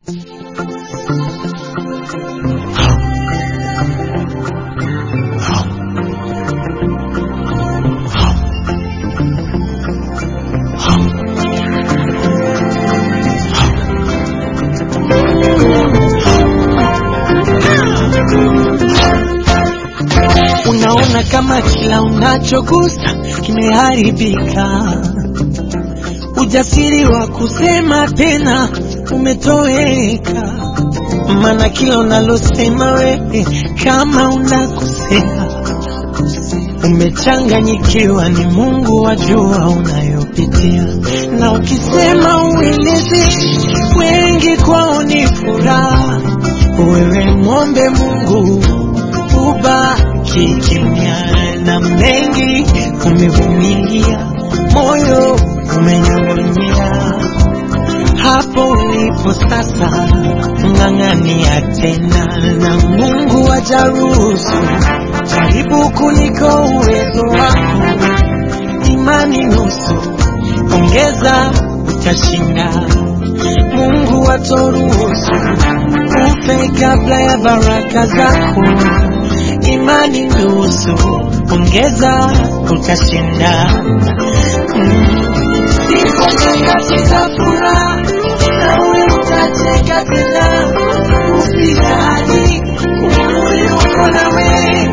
Unaona kama kila unachogusa kimeharibika, ujasiri wa kusema tena umetoweka, maana kila unalosema wewe kama unakosea, umechanganyikiwa. Ni Mungu wajua unayopitia, na ukisema ueleze, wengi kwao ni furaha. Wewe mwombe Mungu ubaki kimya, na mengi umevumilia, moyo umenyong'onyea. Hapo ulipo sasa, ng'ang'ania tena, na Mungu ajaruhusu. Jaribu kuliko uwezo wako, imani nusu, ongeza, utashinda. Mungu atoruhusu ufe kabla ya baraka zako imani nusu, ongeza utashinda. Mm. Sipo nyakati za furaha, nawe utacheka tena, usijali, Mungu yuko nawe.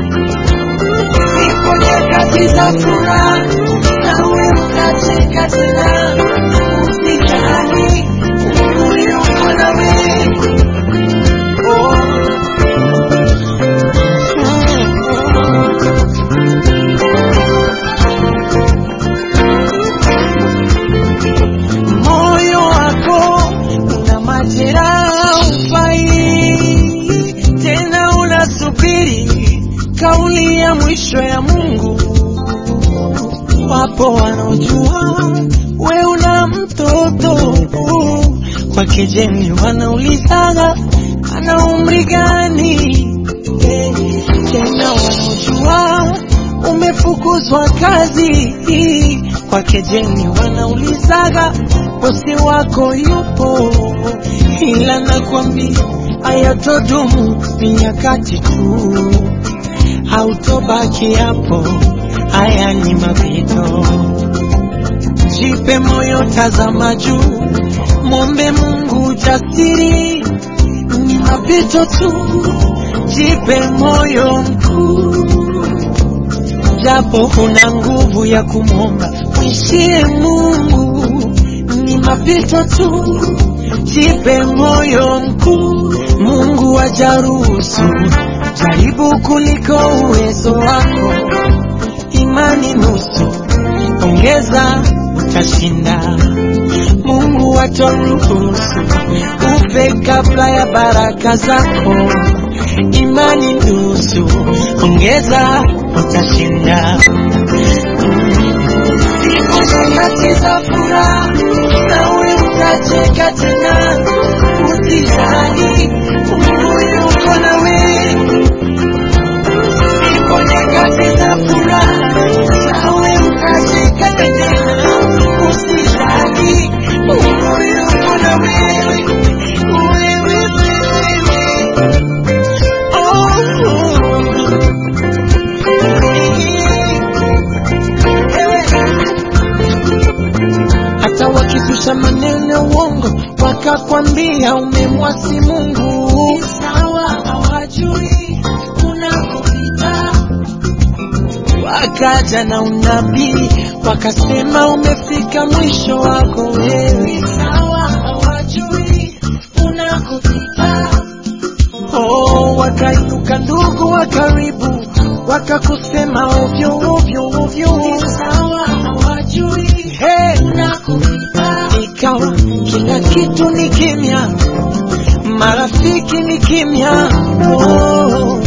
Sipo nyakati za furaha, nawe utacheka tena, usijali, Mungu yuko nawe. Oh. moyo wako una majeraha, ufai tena, unasubiri kauli ya mwisho ya Mungu. Wapo wanaojua we una mtoto kwa kejeli, wanaulizaga ana umri gani? Eh, Tena wanaojua umefukuzwa kazi kwa kejeli, wanaulizaga bosi wako yupo, ila nakwambia hayatodumu, ni nyakati tu, hautobaki hapo. Haya ni mapito, jipe moyo, tazama juu, mwombe Mungu jasiri, ni mapito tu, jipe moyo mkuu japo huna nguvu ya kumwomba, mwishie Mungu, ni mapito tu, jipe moyo mkuu. Mungu ajaruhusu, jaribu kuliko uwezo wako, imani nusu, ongeza utashinda. Mungu ataruhusu ufe kabla ya baraka zako, imani nusu, ongeza utashinda. Siku nyakati za furaha, nawe utacheka tena, usijali, Mungu yuko nawe. Siku nyakati za furaha, nawe utacheka tena, usijali, Mungu yuko na wewe. Wewe, wewe, hata wakizusha maneno ya uongo wakakwambia umemwasi Mungu, sawa, hawajui unakopita. Wakaja na unabii wakasema umefika mwisho wako wewe, sawa, hawajui unakopita. Oh, wakainuka ndugu wa karibu wakakusema ovyo ovyo ovyo, sawa, hawajui hey, unakopita. Ikawa kila kitu ni kimya, marafiki ni kimya, oh,